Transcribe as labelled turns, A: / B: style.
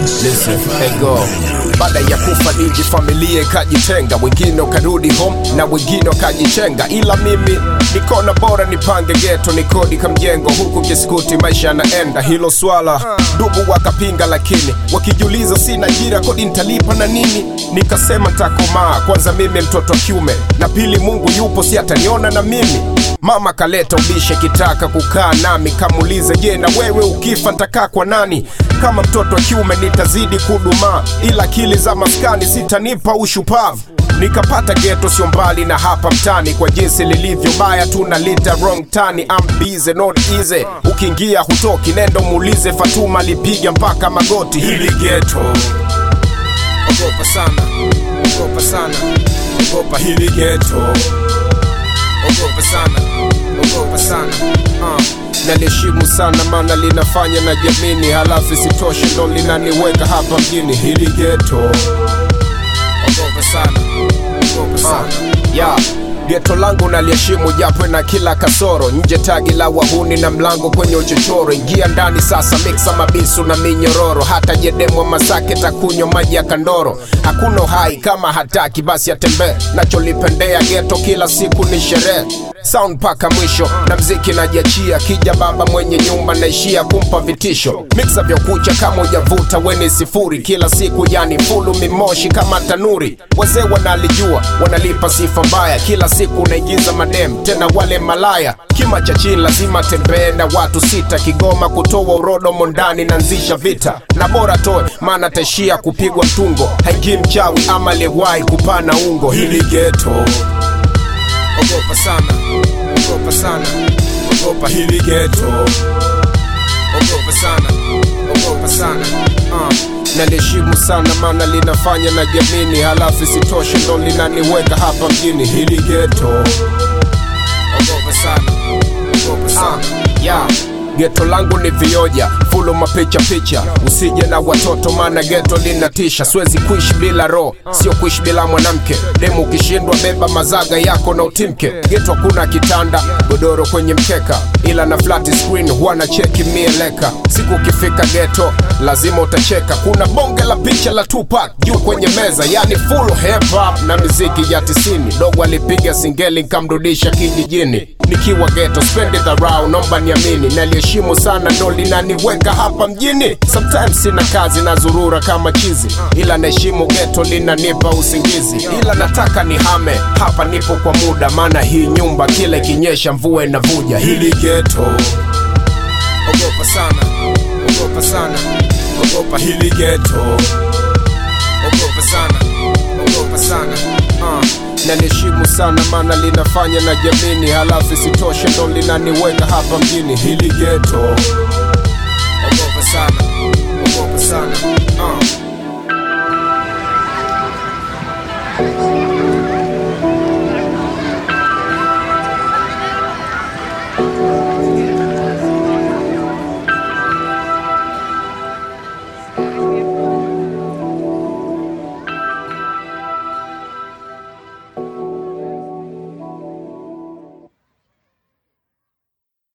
A: Listen, hey go. Baada ya kufa Diji familia ikajitenga, wengine wakarudi home na wengine wakajichenga, ila mimi nikona bora nipange geto nikodi kamjengo, huku kiskuti maisha yanaenda. Hilo swala ndugu wakapinga, lakini wakijiuliza sina ajira, kodi nitalipa na nini? Nikasema ntakomaa kwanza, mimi mtoto wa kiume, na pili Mungu yupo, si ataniona na mimi Mama kaleta ubishe kitaka kukaa nami, kamuulize je, na wewe ukifa ntakaa kwa nani? Kama mtoto wa kiume nitazidi kudumaa, ila akili za maskani sitanipa ushupavu. Nikapata geto sio mbali na hapa mtani, kwa jinsi lilivyo baya tunalita wrong tani. I'm busy not easy, ukiingia hutoki, nendo muulize Fatuma lipiga mpaka magoti. Hili geto ogopa sana, ogopa sana, ogopa hili geto ogopa sana, ogopa sana uh. Naliheshimu sana maana linafanya na jamini, halafu isitoshe ndo linaniweka hapa mjini. Hili geto ogopa sana, ogopa sana uh. yeah. Geto langu naliheshimu japo na kila kasoro, nje tagi la wahuni na mlango kwenye uchochoro. Ingia ndani sasa, miksa mabisu na minyororo, hata jedemwa Masake takunywa maji ya kandoro. Hakuna uhai kama hataki basi atembee, nacholipendea geto kila siku ni sherehe sound mpaka mwisho na mziki najiachia, kija baba mwenye nyumba naishia kumpa vitisho. Miksa vya kucha kama ujavuta weni sifuri, kila siku yani fulu mimoshi kama tanuri. Wazee wanalijua wanalipa sifa mbaya, kila siku naigiza madem tena wale malaya. Kima cha chini lazima tembee na watu sita, Kigoma kutoa urodo mondani nanzisha vita, na bora toe maana taishia kupigwa mtungo. Haingii mchawi ama liwahi kupana ungo. Hili geto ogopa sana, ogopa sana, ogopa hili geto, ogopa sana, ogopa sana uh. Naliheshimu sana maana linafanya na jamini, halafu isitoshe ndo linaniweka hapa mjini. Hili geto, ogopa sana, ogopa sana uh. yeah. Geto langu ni vioja fulu mapicha picha, usije na watoto maana geto linatisha. Siwezi kuishi bila roho, sio kuishi bila mwanamke. Demu ukishindwa beba mazaga yako na utimke. Geto hakuna kitanda, godoro kwenye mkeka, ila na flat screen huwa na cheki mieleka. Siku ukifika geto lazima utacheka, kuna bonge la picha la Tupac juu kwenye meza, yani full hip hop na miziki ya tisini. Dogo alipiga singeli nkamrudisha kijijini, nikiwa geto spendi dharau, nomba niamini naliheshimu sana ndo linaniweka hapa mjini. Sometimes sina kazi na zurura kama chizi, ila naheshimu geto linanipa usingizi, ila nataka nihame hapa, nipo kwa muda, maana hii nyumba kila ikinyesha mvua inavuja. Hili geto ogopa sana, ogopa sana, ogopa hili geto, ogopa sana, ogopa sana uh. Naliheshimu sana maana linafanya na jamini, halafu isitoshe ndo linaniweka hapa mjini. Hili geto ogopa sana, ogopa sana